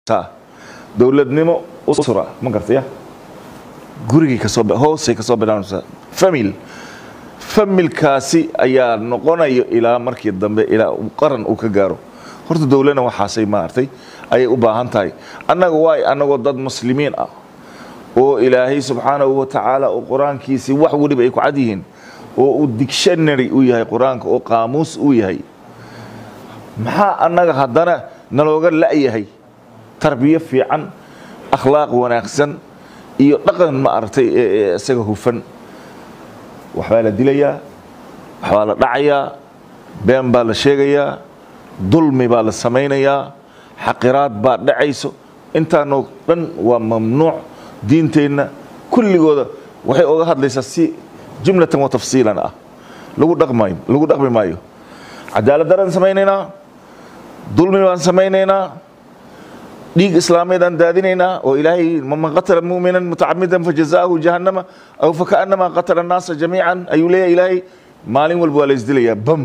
dowladnimo usra ma gartaya gurigii kasoo hoosay kasoo bilaanaysaa famil familkaasi ayaa noqonayo ilaa markii dambe ilaa qaran uu ka gaaro horta dowladna waxaasay maartay ayay u baahan tahay annaga waay annagoo dad muslimiin ah oo ilaahay subxaanahu wa tacaala oo qur-aankiisii wax weliba ay ku cad yihiin oo uu dictionary u yahay qur-aanka oo qaamuus uu yahay maxaa annaga haddana nalooga la'yahay tarbiyo fiican akhlaaq wanaagsan iyo dhaqan ma aragtay isaga hufan waxbaa la dilayaa waxbaa la dhacayaa been baa la sheegayaa dulmi baa la samaynayaa xaqiraad baa dhacayso intaanoo dhan waa mamnuuc diinteenna kulligooda waxay oga hadlaysaa si jumlatan wa tafsiilan ah lagu dhaqmayo lagu dhaqmi maayo cadaalad daraan samaynaynaa dulmi baan samaynaynaa dhiig islaameed aan daadinaynaa oo ilaahay man qatala mu'minan mutacamidan fajazaahu jahannama aw fakaanama qatala annaasa jamiican ayuu leeyahay ilaahay maalin walba waa la isdilayaa bam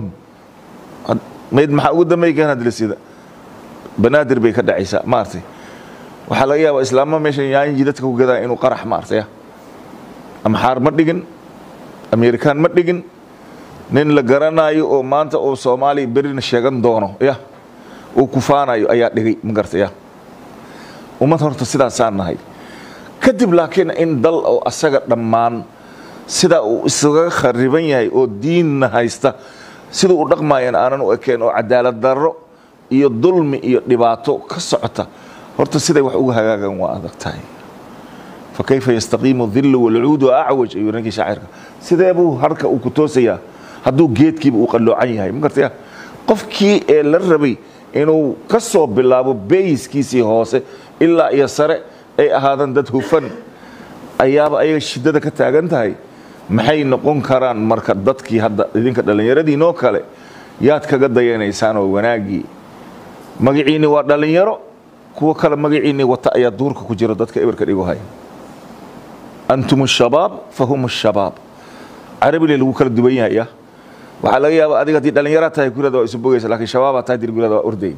mayd maxaa ugu dambeeya kan hadlisida banaadir bay ka dhacaysaa maartay waxaa laga yaabaa islaama meeshan yaanji dadka ku gadaa inuu qarax maartay ama xaar ma dhigin amerikaan ma dhigin nin la garanayo oo maanta oo soomaaliya berina sheegan doono ya uu kufaanayo ayaa dhigay ma gartay ya ummad horta sidaasaan nahay kadib laakiin in dal oo asaga dhammaan sidaa uu isaga khariban yahay oo diinna haysta siduu u dhaqmayan aanan u ekeen oo cadaalad darro iyo dulmi iyo dhibaato ka socota horta siday wax uga hagaagan waa adag tahay fa kayfa yastaqiimu dillu walcuudu acwaj ayuu ninkii shaacirka sidee buu harka uu ku toosayaa hadduu geedkiiba uu qalloocan yahay ma gartaya qofkii ee la rabay inuu ka soo bilaabo beyiskiisii hoose ilaa iyo sare ay ahaadaan dad hufan ayaaba ayaga shiddada ka taagan tahay maxay noqon karaan marka dadkii hadda idinka dhallinyaradiinoo kale yaad kaga dayanaysaan oo wanaaggii magaciinni waa dhallinyaro kuwa kale magaciinni wata ayaa duurka ku jiro dadka eberka dhigo haya antum shabaab fa hum shabaab carabile lagu kala duwan yahay ya waxaa laga yaaba adiga haddii dhallinyaraa tahay gurada waa isu bogaysa lakiin shabaabaa tahay dir gurada waa orday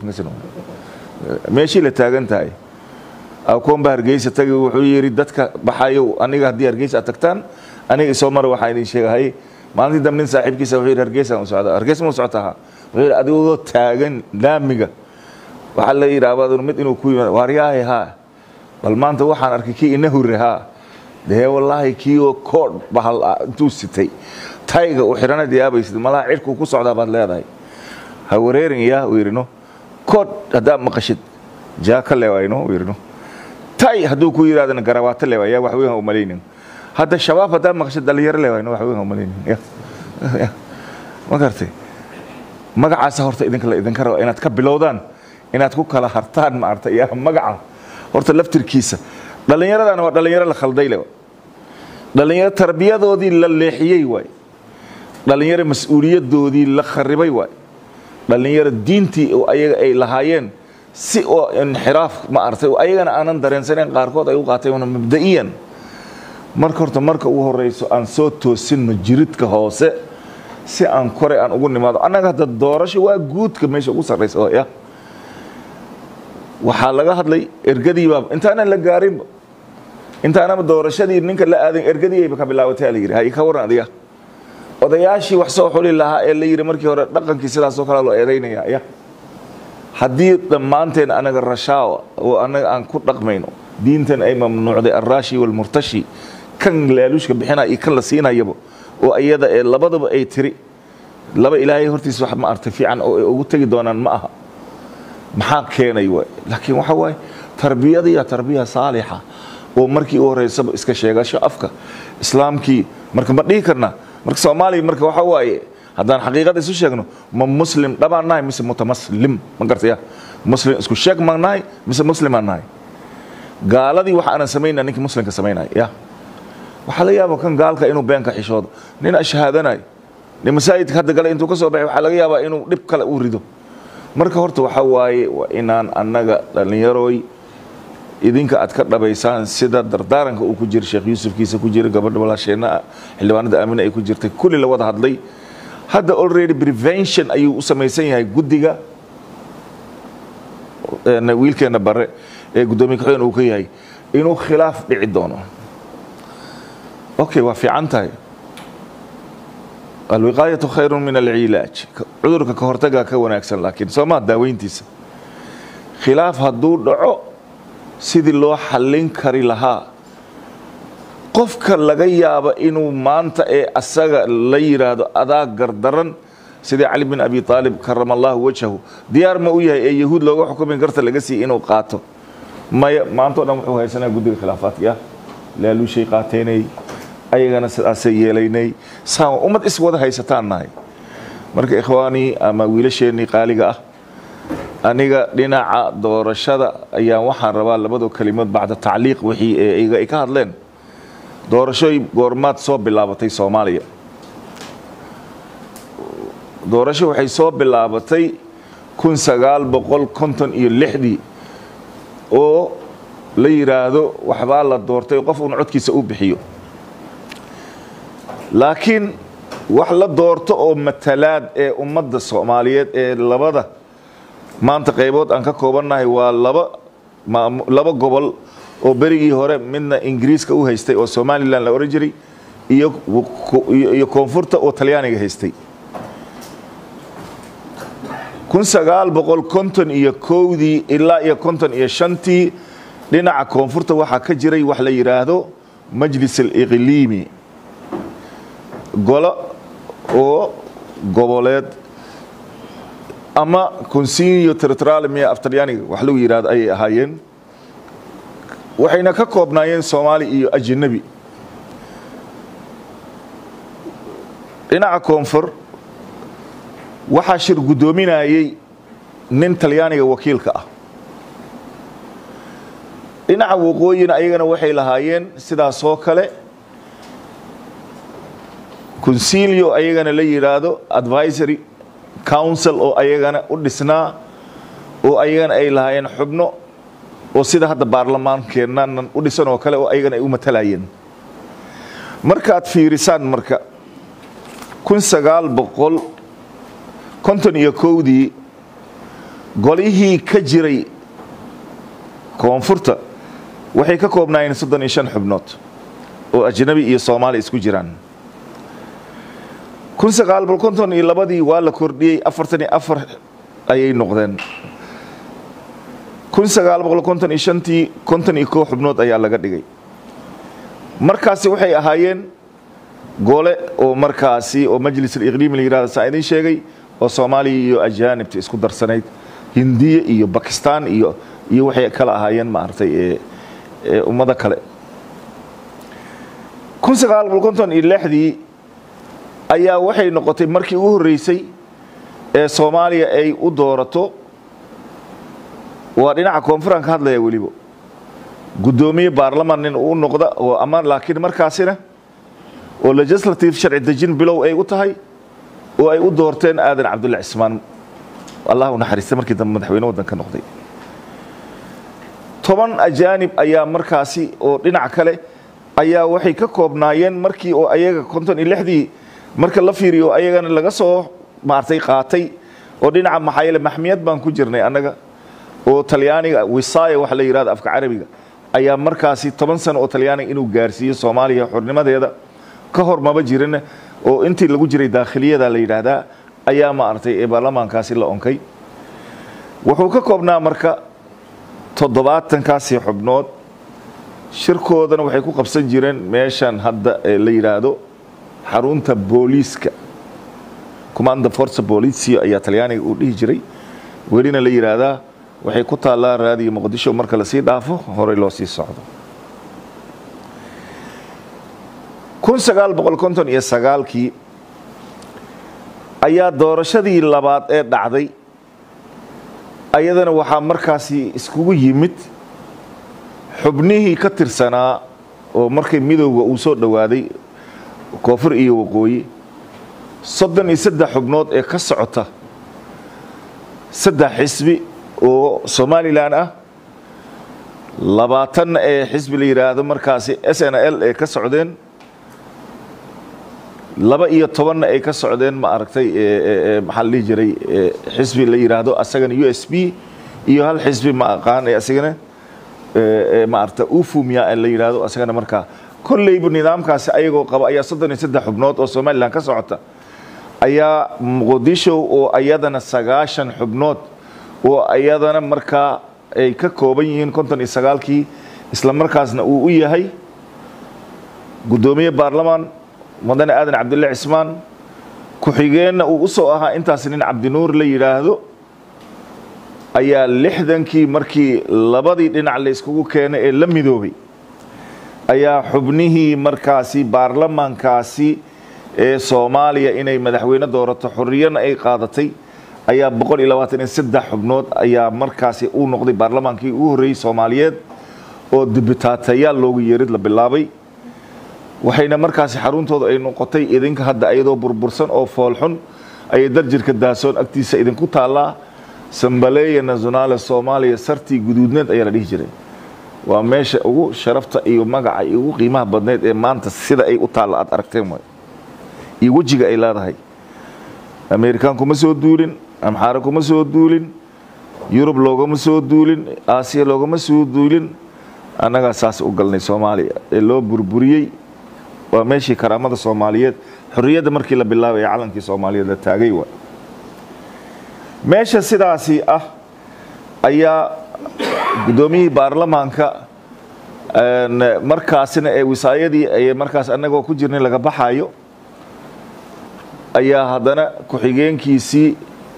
meeshii la taagan tahay akoonba hargeysa tagi wuxuu yidhi dadka baxayow aniga haddii hargeysa aad tagtaan aniga isoo mara waxaa idin sheegahay maalintii dambe nin saaxiibkiisa wuxuu yidhi hargeysaan u socdaa hargeys ma u socotaha wuxuu yidhi adigoo taagan laamiga waxaa la yidhaahdaa mid inuu ku yimaado waaryaahay haa bal maanta waxaan arkay kii ina hure haa dee wallaahi kii oo koodh bahal ah intuu sitay tayga u xidhanad yaabaysid malaha cirkuu ku socdaa baad leedahay ha wareerin yaa uu yidhi no koodh haddaad maqashid jaa ka leewayno uu yidhi no tay hadduu ku yidhahdana garabaato leewaay yaa wax weyn ha u malaynin hadda shabaab haddaad maqashid dhalinyaro leewayno wax weyn ha u malaynin ma gartay magacaasa horta idinka la idinka raba inaad ka bilowdaan inaad ku kala hartaan maarta yaa magaca horta laftirkiisa dhallinyaradana waa dhallinyaro la khalday le dhallinyaro tarbiyadoodii la leexiyey waay dhallinyaro mas-uuliyadoodii la kharibay waay dhallinyaro diintii oo ayaga ay lahaayeen si oo inxiraaf ma artay ayagana aanan dareensaneyn qaarkood ay u qaateen mabda'iyan marka horta marka ugu horeyso aan soo toosinno jiridka hoose si aan kore aan ugu nimaado annaga hadda doorasho waa guudka meesha ugu sarraysa oo ya waxaa laga hadlay ergadiibaa intaanan la gaarinba intaanaba doorashadii ninka la aadan ergadiiayba ka bilaabatay la yidhi hay ka waran adiga odayaashii wax soo xuli lahaa ee la yidhi markii hore dhaqankii sidaasoo kale loo eedaynaya ya haddii dhammaanteen anaga rashaawa oo anaga aan ku dhaqmayno diintan ay mamnuucday alraashi walmurtashi kan laaluushka bixinaya iyo kan la siinayaba oo iyada ee labadaba ay tiri laba ilaahay hortiisa wax ma artay fiican oo ay ugu tegi doonaan ma aha maxaa keenay waay laakiin waxa waaye tarbiyadiya tarbiya saalixa oo markii u horeysaba iska sheegasho afka islaamkii marka ma dhihi karna marka soomaaliya marka waxa waaye haddaan xaqiiqada isu sheegno ma muslim dhabaan nahay mise mutamaslim ma gartaya muslim isku sheeg maan nahay mise muslimaan nahay gaaladii waxa aanan samaynaa ninkii muslimka samaynaya ya waxaa la yaaba kan gaalka inuu beenka xishoodo nin ashahaadanayo nin masaajidka hadda gale intuu ka soo baxay waxaa laga yaabaa inuu dhib kale u rido marka horta waxa waaye waa inaan annaga dhallinyarooy idinka aad ka dhabaysaan sida dardaaranka uu ku jira sheekh yuusufkiisa ku jira gabadha walaasheenna xildhibaanada aamina ay ku jirtay kulli la wada hadlay hadda already prevention ayuu u samaysan yahay guddiga wiilkeena bare ee guddoomiye ku-xigeen uu ka yahay inuu khilaaf dhici doono okay waa fiican tahay alwiqaayatu khayru min alcilaaj cudurka ka hortagaa ka wanaagsan laakiin soo maa daaweyntiisa khilaaf hadduu dhaco sidii loo xallin kari lahaa qofka laga yaabo inuu maanta ee asaga la yidhaahdo adaa gardaran sidii cali bin abi aalib karama allahu wajhahu diyaar ma u yahay ee yahuud looga xukumay garta laga siiy inuu qaato maya maantao dhan wuxuu haysanaa guddiga khilaafaadka laaluushay qaateynay ayagana sidaasay yeelaynay saan ummad is wada haysataan nahay marka ikhwaanii ama wiilasheennii qaaliga ah aniga dhinaca doorashada ayaan waxaan rabaa labadoo kelimood bacda tacliiq wixii iga ay ka hadleen doorashoy goormaad soo bilaabatay soomaaliya doorasho waxay soo bilaabatay kun sagaal boqol konton iyo lixdii oo la yidhaahdo waxbaa la doortay qof uun codkiisa u bixiyo laakiin wax la doorto oo matalaad ee ummadda soomaaliyeed ee labada maanta qaybood aan ka koobannahay waa laba laba gobol oo berigii hore midna ingiriiska u haystay oo somalilan la ohan jiray iyo koonfurta oo talyaaniga haystay kun sagaal boqol konton iyo kowdii ilaa iyo konton iyo shantii dhinaca koonfurta waxaa ka jiray wax la yidhaahdo majlis aliqliimi golo oo goboleed ama consinio territorialmia af talyaaniga wax lagu yidhahdo ayay ahaayeen waxayna ka koobnaayeen soomaali iyo ajanabi dhinaca koonfur waxaa shir guddoominayey nin talyaaniga wakiilka ah dhinaca waqooyina ayagana waxay lahaayeen sidaasoo kale consilio ayagana la yidhaahdo advisory council oo ayagana u dhisnaa oo ayagana ay lahaayeen xubno oo sida hadda baarlamaankeennan u dhisan oo kale oo ayagana ay u matalayeen markaad fiirisaan marka kun sagaal boqol konton iyo kowdii golihii ka jiray koonfurta waxay ka koobnaayeen soddon iyo shan xubnood oo ajnabi iyo soomaali isku jiraan kun sagaal boqol konton iyo labadii waa la kordhiyey afartan iyo afar ayay noqdeen kun sagaal boqol konton iyo shantii konton iyo kow xubnood ayaa laga dhigay markaasi waxay ahaayeen gole oo markaasi oo majlis aliqliimi la yihahdo saa idin sheegay oo soomaaliya iyo ajaanibta isku darsanayd hindiya iyo bakistan iyo iyo waxay kala ahaayeen maaragtay ee ummado kale kun sagaal boqol konton iyo lixdii ayaa waxay noqotay markii ugu horreysay ee soomaaliya ay u doorato waa dhinaca koonfuran ka hadlaya weliba guddoomiye baarlaman nin uu noqda oo ama laakiin markaasina oo legislative sharci dejin bilow ay u tahay oo ay u doorteen aadan cabdulla cismaan allah u naxariista markii dambe madaxweyne waddanka noqday toban ajaanib ayaa markaasi oo dhinac kale ayaa waxay ka koobnaayeen markii oo ayaga konton iyo lixdii marka la fiiriyo ayagana laga soo maartay qaatay oo dhinaca maxaa yeele maxmiyad baan ku jirnay annaga oo talyaaniga wisaaya waxa la yidhahdo afka carabiga ayaa markaasi toban sano oo talyaaniga inuu gaarsiiyo soomaaliya xornimadeeda ka hor maba jirin oo intii lagu jiray daakhiliyada la yidhaahdaa ayaa maaragtay ee baarlamaankaasi la onkay wuxuu ka koobnaa marka toddobaatankaasi xubnood shirkoodana waxay ku qabsan jireen meeshan hadda ee la yidhaahdo xarunta booliiska commanda force policio ayaa talyaaniga uu dhihi jiray welina la yidhaahdaa waxay ku taallaa raadiyo muqdisho marka lasii dhaafo horey loo sii socdo kun sagaal boqol konton iyo sagaalkii ayaa doorashadii labaad ee dhacday ayadana waxaa markaasi iskugu yimid xubnihii ka tirsanaa oo markay midowga uu soo dhowaaday koonfur iyo waqooyi soddon iyo saddex xubnood ee ka socota saddex xisbi oo somalilan ah labaatanna ee xisbi la yidhaahdo markaasi s n l ee ka socdeen laba iyo tobanna ay ka socdeen ma aragtay maxaa la dhihi jiray xisbi la yidhaahdo asagana u s b iyo hal xisbi ma aqaan ee asigana maarata ufumia la yidhaahdo isagana markaa kolleyba nidaamkaasi ayagoo qaba ayaa soddon iyo saddex xubnood oo somalilan ka socota ayaa muqdisho oo ayadana sagaashan xubnood oo ayadana markaa ay ka kooban yihiin konton iyo sagaalkii isla markaasna uu u yahay guddoomiye baarlamaan mudane aadan cabdulle cismaan ku-xigeenna uu usoo ahaa intaas nin cabdinuur la yidhaahdo ayaa lixdankii markii labadii dhinac layskugu keenay ee la midoobay ayaa xubnihii markaasi baarlamaankaasi ee soomaaliya inay madaxweyne doorato xorriyana ay qaadatay ayaa boqol iyo labaatan iyo saddex xubnood ayaa markaasi uu noqday baarlamaankii ugu horreeyey soomaaliyeed oo dibitaatayaal loogu yeerid la bilaabay waxayna markaasi xaruntooda ay noqotay idinka hadda iyadoo burbursan oo foolxun ayay darjirka daasoon agtiisa idinku taallaa sambaleeya nationaale soomaaliya sartii guduudneed ayaa la dhihi jiray waa meesha ugu sharafta iyo magaca iyo ugu qiimaha badneyd ee maanta sida ay u taalla aad aragteen waay iyo wejiga ay leedahay amerikaan kuma soo duulin amxaare kuma soo duulin yurub loogama soo duulin aasiya loogama soo duulin annagaa saas u galnay soomaaliya ee loo burburiyey waa meeshii karaamada soomaaliyeed xorriyadda markii la bilaabay ee calankii soomaaliyeed la taagay waay meesha sidaasi ah ayaa guddoomiyihii baarlamaanka markaasina ee wisaayadii ay markaas annagoo ku jirnay laga baxayo ayaa haddana ku-xigeenkiisii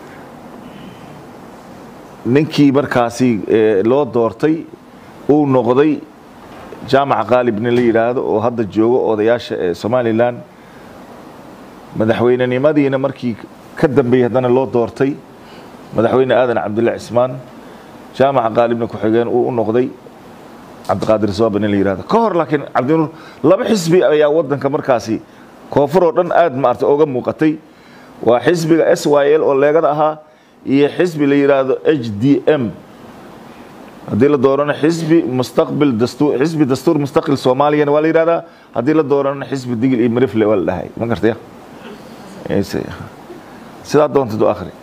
ninkii markaasi loo doortay uu noqday jaamac qaalib nin la yidhaahdo oo hadda joogo odayaasha ee somalilan madaxweynenimadiina markii ka dambeeyey haddana loo doortay madaxweyne aadan cabdulle cismaan jaamaca qaalibna ku-xigeen uu u noqday cabdiqaadir sooba nin la yihahdo ka hor laakiin cabdinuur laba xisbi ayaa wadanka markaasi koonfur oo dhan aad maarta oga muuqatay waa xisbiga s y l oo leegada ahaa iyo xisbi la yidhaahdo h d m haddii la doorano xisbi mustaqbil dastuur xisbi dastuur mustaqil soomaaliyana waa la yidhahdaa haddii la doorano xisbi digil iyo marifle waa la dhahay ma gartaya sidaa doontid u akhri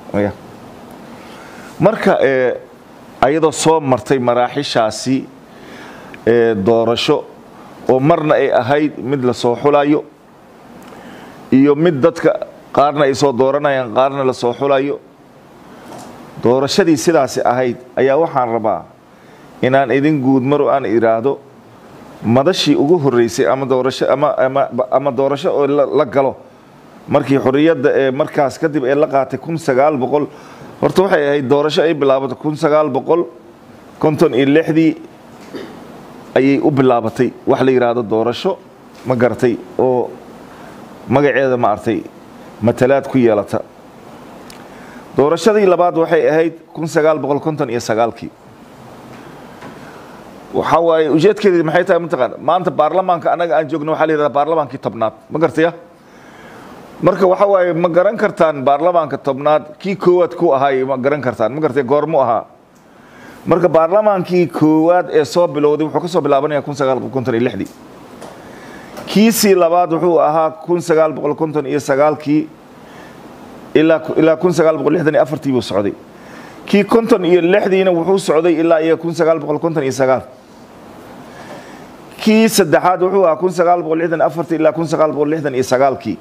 marka ayadoo soo martay maraaxishaasi doorasho oo marna ay ahayd mid la soo xulayo iyo mid dadka qaarna ay soo dooranayaan qaarna la soo xulayo doorashadii sidaasi ahayd ayaa waxaan rabaa inaan idin guudmaro aan idhaahdo madashii ugu horreysay ama doorasho ama ama ama doorasho oo la galo markii xorriyadda ee markaas kadib ee la qaatay kun sagaal boqol horta waxay ahayd doorasho ay bilaabatay kun sagaal boqol konton iyo lixdii ayay u bilaabatay wax la yidhaahdo doorasho ma garatay oo magaceeda ma artay matalaad ku yeelata doorashadii labaad waxay ahayd kun sagaal boqol konton iyo sagaalkii waxaa waaye ujeedkeedii maxay tahay mataqaana maanta baarlamaanka annaga aan joogno waxaa la yidhahdaa baarlamaankii tobnaad ma gartaya marka waxa waaye ma garan kartaan baarlamaanka tobnaad kii koowaad ku ahaay ma garan kartaan ma gartay goormu ahaa marka baarlamaankii koowaad ee soo bilowday wuxuu ka soo bilaabanaya kun sagaal boqol konton iyo lixdii kiisii labaad wuxuu ahaa kun sagaal boqol konton iyo sagaalkii ilaa ilaa kun sagaal boqol lixdan iyo afartii buu socday kii konton iyo lixdiina wuxuu socday ilaa iyo kun sagaal boqol konton iyo sagaal kii saddexaad wuxuu ahaa kun sagaal boqol lixdan afartii ilaa kun sagaal boqol lixdan iyo sagaalkii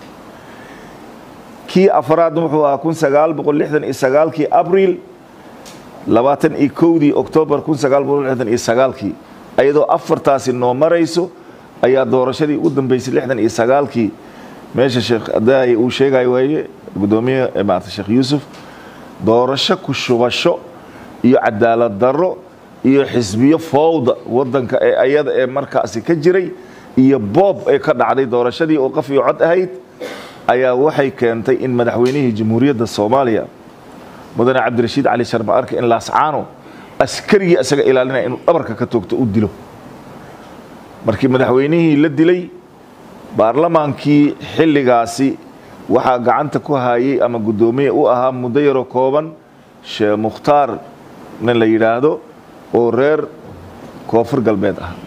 kii afraadna wuxuu ahaa kun sagaal boqol lixdan iyo sagaalkii abriil labaatan iyo kowdii oktoobar kun sagaal boqol lixdan iyo sagaalkii ayadoo afartaasi noo marayso ayaa doorashadii ugu dambeysay lixdan iyo sagaalkii meesha sheekh adaay uu sheegayo waaye guddoomiye maarata sheekh yuusuf doorasho ku shubasho iyo cadaalad darro iyo xisbiyo fowda wadanka ee ayada ee markaasi ka jiray iyo boob ee ka dhacday doorashadii oo qaf iyo cod ahayd ayaa waxay keentay in madaxweynihii jamhuuriyadda soomaaliya mudane cabdirashiid cali sharma arka in laascaano askarigii isaga ilaalinaya inuu dhabarka ka toogto u dilo markii madaxweynihii la dilay baarlamaankii xilligaasi waxaa gacanta ku hayay ama guddoomiye u ahaa muddo yaroo kooban sheekh mukhtaar nin la yidhaahdo oo reer koonfur galbeed ah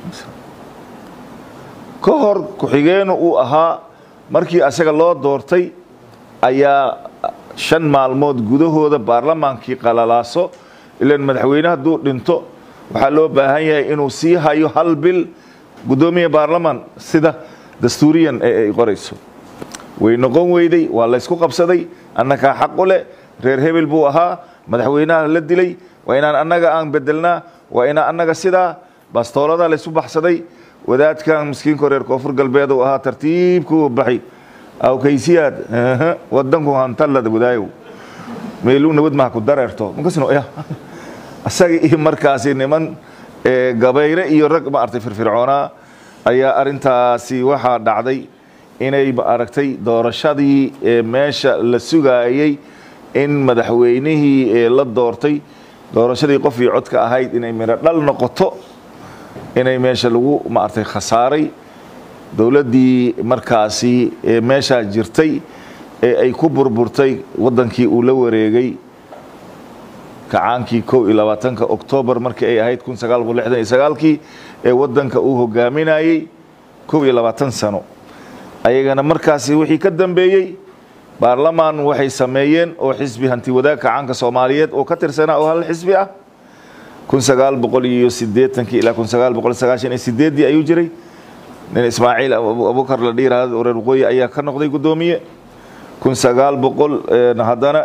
ka hor ku-xigeenu uu ahaa markii asaga loo doortay ayaa shan maalmood gudahooda baarlamaankii qalalaaso ilan madaxweyne hadduu dhinto waxaa loo baahan yahay inuu sii hayo hal bil guddoomiya baarlamaan sida dastuuriyan ee ay qorayso way noqon weyday waa laysku qabsaday annagaa xaq u leh reer hebel buu ahaa madaxweynaha la dilay waa inaan annaga aan bedelnaa waa inaan annaga sidaa bastoolada laysu baxsaday wadaadkan miskiinko reer koonfur galbeed uu ahaa tartiibkuu baxay awkaysiyaad wadanku hantallada wadaayow meeluu nabad maha ku dareerto makasno ya asaga iyo markaasi niman gabayre iyo rag ma artay firfircoonaa ayaa arintaasi waxaa dhacday inay ma aragtay doorashadii ee meesha la sugaayey in madaxweynihii ee la doortay doorashadii qof iyo codka ahayd inay midho dhal noqoto inay meesha lagu ma artay khasaaray dowladdii markaasi ee meeshaa jirtay ee ay ku burburtay waddankii uu la wareegay kacaankii kow iyo labaatanka oktoobar markii ay ahayd kun sagaal boqol lixdan iyo sagaalkii ee waddanka uu hogaaminayey kow iyo labaatan sano ayagana markaasi wixii ka dambeeyey baarlamaan waxay sameeyeen oo xisbi hanti wadaag kacaanka soomaaliyeed oo ka tirsanaa oo hal xisbi ah kun sagaal boqol iyo sideetankii ilaa kun sagaal boqol sagaashan iyo sideeddii ayuu jiray nin ismaaciil abubakar la dhiiraha reer waqooyi ayaa ka noqday guddoomiye kun sagaal boqol haddana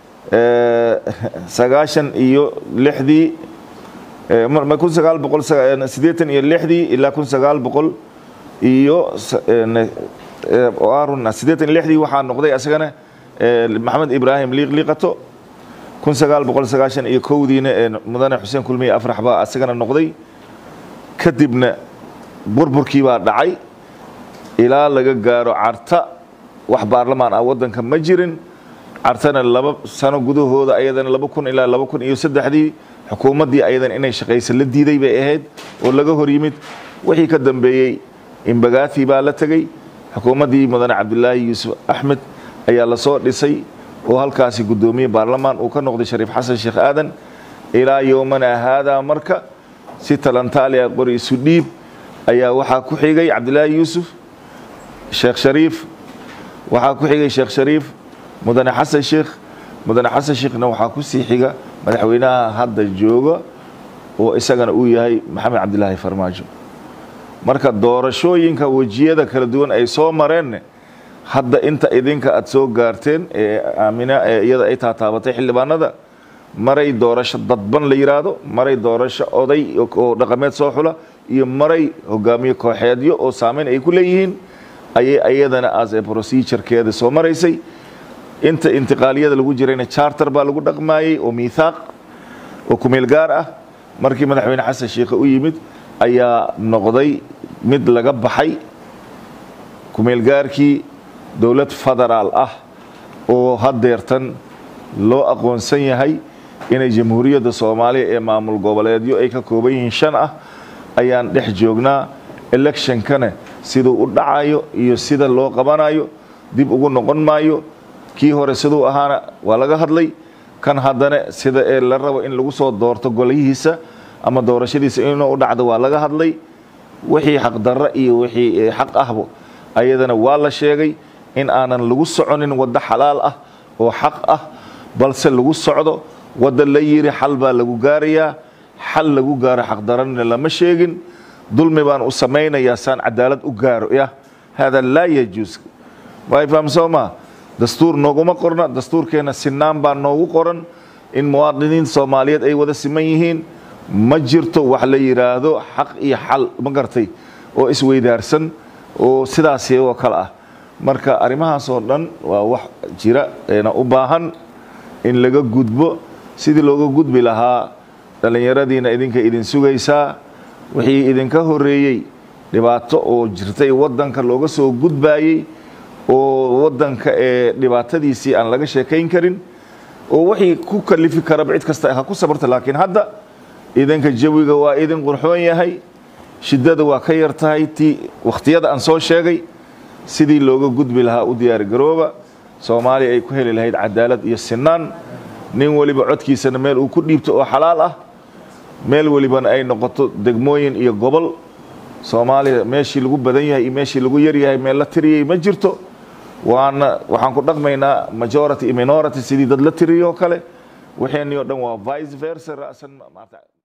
sagaashan iyo lixdii kun sagaal boqol sideetan iyo lixdii ilaa kun sagaal boqol iyo arun sideetan iyo lixdii waxaa noqday asagana maxamed ibraahim liiqliiqato kun sagaal boqol sagaashan iyo kowdiina ee mudane xuseen kulmiye afrax baa asagana noqday kadibna burburkii baa dhacay ilaa laga gaaro carta wax baarlamaan ah waddanka ma jirin cartana laba sano gudahooda ayadana laba kun ilaa laba kun iyo saddexdii xukuumaddii ayadana inay shaqaysa la diiday bay ahayd oo laga hor yimid wixii ka dambeeyey imbagaati baa la tegey xukuumaddii mudane cabdilaahi yuusuf axmed ayaa lasoo dhisay oo halkaasi guddoomiye baarlamaan uu ka noqday shariif xasan sheekh aadan ilaa yowmana haadaa marka si talantaaliya qori isu dhiib ayaa waxaa ku xigay cabdilaahi yuusuf sheekh shariif waxaa ku xigay sheekh shariif mudane xasan sheekh mudane xasan sheekhna waxaa ku sii xiga madaxweynaha hadda jooga oo isagana uu yahay maxamed cabdilaahi farmaajo marka doorashooyinka wejiyada kala duwan ay soo mareen hadda inta idinka aad soo gaarteen ee aamina ee iyada ay taataabatay xildhibaanada maray doorasho dadban la yiraahdo maray doorasho oday oo dhaqameed soo xula iyo maray hogaamiye kooxeedyo oo saameyn ay ku leeyihiin ayay iyadana as ee procedurekeeda soo maraysay inta intiqaaliyada lagu jirayna charter baa lagu dhaqmaayey oo miithaaq oo kumeel gaar ah markii madaxweyne xasan sheikhe u yimid ayaa noqday mid laga baxay kumeelgaarkii dowlad federaal ah oo haddeertan loo aqoonsan yahay inay jamhuuriyadda soomaaliya ee maamul goboleedyo ay ka kooban yihiin shan ah ayaan dhex joognaa electionkana siduu u dhacayo iyo sida loo qabanayo dib ugu noqon maayo kii hore siduu ahaana waa laga hadlay kan haddana sida ee la rabo in lagu soo doorto golayihiisa ama doorashadiisa inuu u dhacdo waa laga hadlay wixii xaqdarro iyo wixii xaq ahbo ayadana waa la sheegay in aanan lagu soconin waddo xalaal ah oo xaq ah balse lagu socdo wadda la yiri xal baa lagu gaarayaa xal lagu gaaro xaqdarrona lama sheegin dulmi baan u samaynayaa saan cadaalad u gaaro ya hada laa yajuus way fahamsoo maa dastuur nooguma qorna dastuurkeenna sinaan baa noogu qoran in muwaadiniin soomaaliyeed ay wada siman yihiin ma jirto wax la yidhaahdo xaq iyo xal ma gartay oo isweydaarsan oo sidaasi oo kale ah marka arrimahaasoo dhan waa wax jira eena u baahan in laga gudbo sidii looga gudbi lahaa dhallinyaradiina idinka idin sugaysaa wixii idinka horeeyey dhibaato oo jirtay waddanka looga soo gudbaayey oo waddanka ee dhibaatadiisii aan laga sheekayn karin oo wixii ku kalifi karaba cid kasta ha ku sabarta laakiin hadda idinka jawiga waa idin qurxoon yahay shiddada waa ka yar tahay tii wakhtiyada aan soo sheegay sidii looga gudbi lahaa u diyaari garooba soomaaliya ay ku heli lahayd cadaalad iyo sinaan nin weliba codkiisana meel uu ku dhiibto oo xalaal ah meel welibana ay noqoto degmooyin iyo gobol soomaaliya meeshii lagu badan yahay iyo meeshii lagu yar yahay meel la tiriyey ma jirto waana waxaan ku dhaqmaynaa majority iyo minority sidii dad la tiriyoo kale waxeenii o dhan waa vice versa ra'san